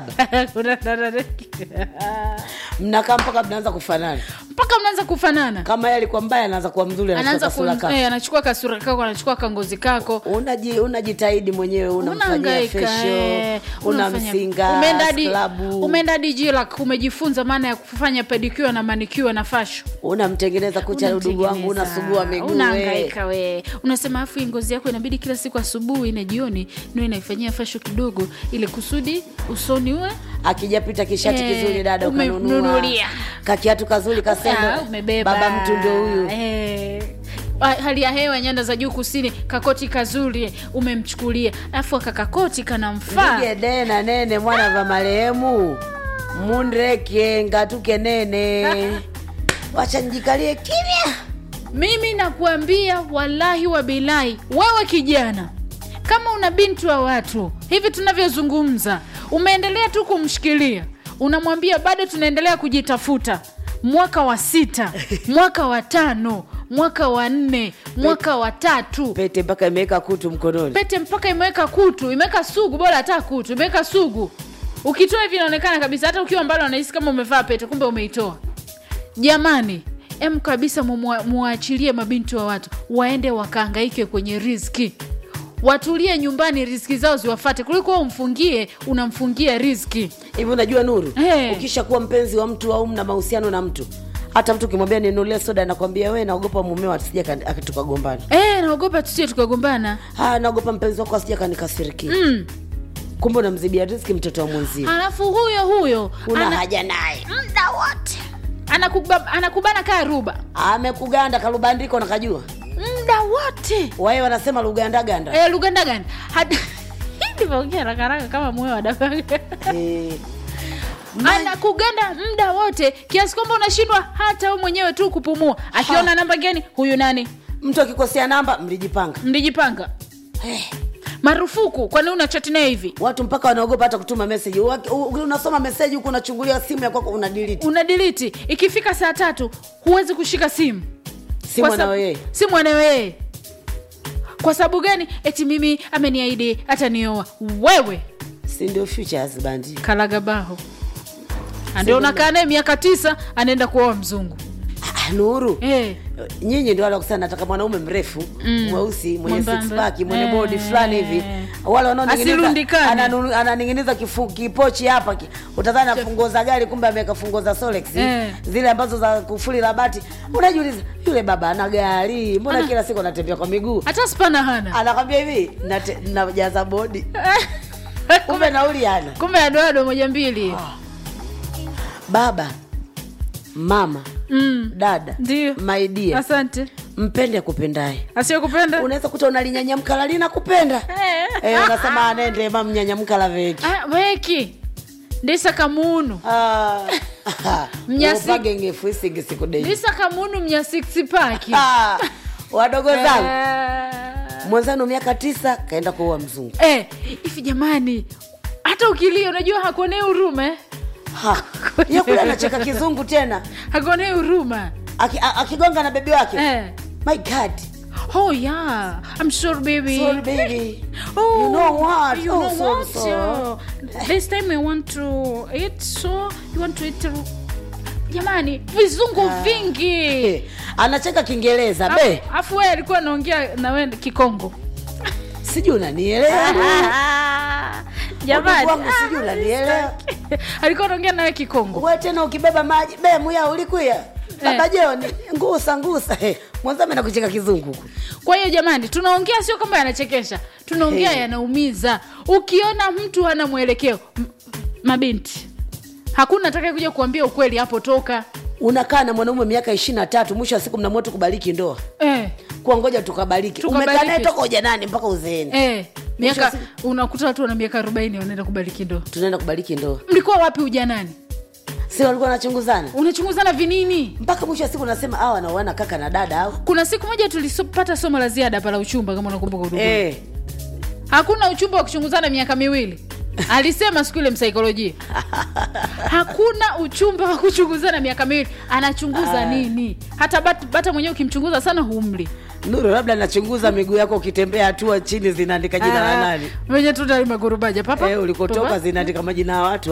saba Kuna dada- mnakaa mpaka mnaanza kufanana mpaka mnaanza kufanana kama yeye alikuwa mbaya anaanza kuwa mzuri anaanza anachukua ku, kasura kako eh, anachukua kasura kako anachukua kangozi kako unaji unajitahidi mwenyewe unamfanyia Unahangaika, fesho eh, unafanya- unamsinga umeenda hadi- klabu umeenda hadi jilak umejifunza maana ya kufanya pedicure na manicure na fasho unamtengeneza kucha udugu wangu unasugua miguu we. unaangaika we unasema afu hii ngozi yako inabidi kila siku asubuhi na jioni ndio inaifanyia fasho kidogo ili kusudi usoni uwe akijapita kishati Eh, kizuri dada ukanunua umemnunulia. kakiatu kazuri Ah, kasema umebeba baba mtu ndo huyu Eh. Ah, hali ya hewa nyanda za juu kusini kakoti kazuri umemchukulia alafu akakakoti kanamfaa Ndige dena nene mwana va marehemu mundreke ngatuke nene wacha njikalie kimya mimi nakuambia wallahi wa bilahi wewe kijana kama una binti wa watu hivi tunavyozungumza umeendelea tu kumshikilia unamwambia bado tunaendelea kujitafuta mwaka wa sita mwaka wa tano mwaka wa nne mwaka wa tatu pete mpaka imeweka kutu mkononi pete mpaka imeweka kutu imeweka sugu bora hata kutu imeweka sugu ukitoa hivi inaonekana kabisa hata ukiwa mbali unahisi kama umevaa pete kumbe umeitoa jamani em kabisa mumwa- muwaachilie mabinti wa watu waende wakaangaike kwenye riski watulie nyumbani riski zao ziwafate kuliko wewe umfungie unamfungia riski hivi unajua nuru Eh. ukishakuwa mpenzi wa mtu au mna mahusiano na mtu hata mtu ukimwambia ninulie soda anakwambia we naogopa mumeo asija tukagombana e, naogopa tusie tukagombana Ah, naogopa mpenzi wako asija kanikasirikia mm. kumbe unamzibia riski mtoto wa mwenzio halafu huyo huyo una ana- haja naye muda wote anakuba, anakubana kaa ruba amekuganda kalubandiko nakajua muda wote wae wanasema lugandaganda e, lugandagani ndivyoongea rakaraka kama moyo wa dabaga Eh, anakuganda muda wote kiasi kwamba unashindwa hata we mwenyewe tu kupumua akiona namba gani huyu nani mtu akikosea namba mlijipanga mlijipanga Eh, marufuku kwani una chati naye hivi watu mpaka wanaogopa hata kutuma meseji Waki- u- unasoma meseji huku unachungulia simu ya kwako una delete una diliti ikifika saa tatu huwezi kushika simu simu Kwa sab- anayo yeye simu anayo yeye kwa sababu gani eti mimi ameniahidi atanioa wewe si ndio future husband kalagabaho ndio unakaa naye miaka tisa anaenda kuoa mzungu Ah, nuru eh. nyinyi ndio wale wakusana nataka mwanaume mrefu Mm. mweusi mwenye Mwembamba. six pack mwenye Eh. body fulani hivi wale wanaoning'iniza Asirundikane. ananu- ananing'iniza kifu- kipochi hapa ki- utadhani na funguo za gari kumbe ameweka funguo za Solex Eh. zile ambazo za kufuli la bati unajiuliza yule baba ana gari mbona Ana- kila siku anatembea kwa miguu hata spana hana anakwambia hivi nate- najaza bodi kumbe nauli ana kumbe adoado moja mbili baba mama mm. dada Ndio. maidia asante mpende akupendaye asiyokupenda unaweza kuta unalinyanyamkala lina kupenda Eh. eh, unasema anende ma mnyanyamkala veki Ah, weki ndisa kamunu Ah, Mnyasi- upage ngefu isingi siku dei ndisa kamunu mnya six pack Ah, wadogo zangu Eh. mwenzanu miaka tisa kaenda kuua mzungu Eh, hivi jamani hata ukilia unajua hakuonei huruma eh? Ha, ye kule anacheka kizungu tena hakuonei huruma Aki- a- akigonga na bebi wake eh. my god oh yeah i'm sorry baby sorry baby Oh, you know what You oh, know sorry, what? sorry. Oh, this time I want to eat, so you want to eat. Jamani, vizungu vingi. Eh, anacheka kiingereza be Afu- Afu wewe alikuwa anaongea na wewe Kikongo. sijui unanielewa Jamani, Udugu wangu sijui unanielewa alikuwa anaongea na wewe Kikongo. we tena ukibeba maji be muya ulikuya baba joni ngusa ngusa Eh, mwenzame nakucheka kizungu huku Kwa hiyo jamani, tunaongea sio kama yanachekesha, tunaongea Hey. yanaumiza. Ukiona mtu hana mwelekeo, m- mabinti, hakuna atakaye kuja kuambia ukweli hapo toka. unakaa na mwanaume miaka ishiri na tatu mwisho wa siku mnamua tu kubariki ndoa Eh, kuwa ngoja tukabariki Tukabariki. umekaa naye toka ujanani mpaka uzeeni eh, miaka Mwisho wa unakuta watu wana miaka 40 wanaenda kubariki ndoa. tunaenda kubariki ndoa mlikuwa wapi ujanani si walikuwa wanachunguzana unachunguzana vinini mpaka mwisho wa siku unasema awa naoana kaka na dada au kuna siku moja tulipata somo la ziada pala uchumba kama unakumbuka udugu eh. hakuna uchumba wa kuchunguzana miaka miwili alisema siku ile msaikolojia hakuna uchumba wa kuchunguzana miaka miwili anachunguza nini hata bat, bata mwenyewe ukimchunguza sana humli nuru labda nachunguza miguu yako ukitembea hatua chini zinaandika jina la nani venye tu tali magurubaja papa eh, ulikotoka Papa. zinaandika majina ya watu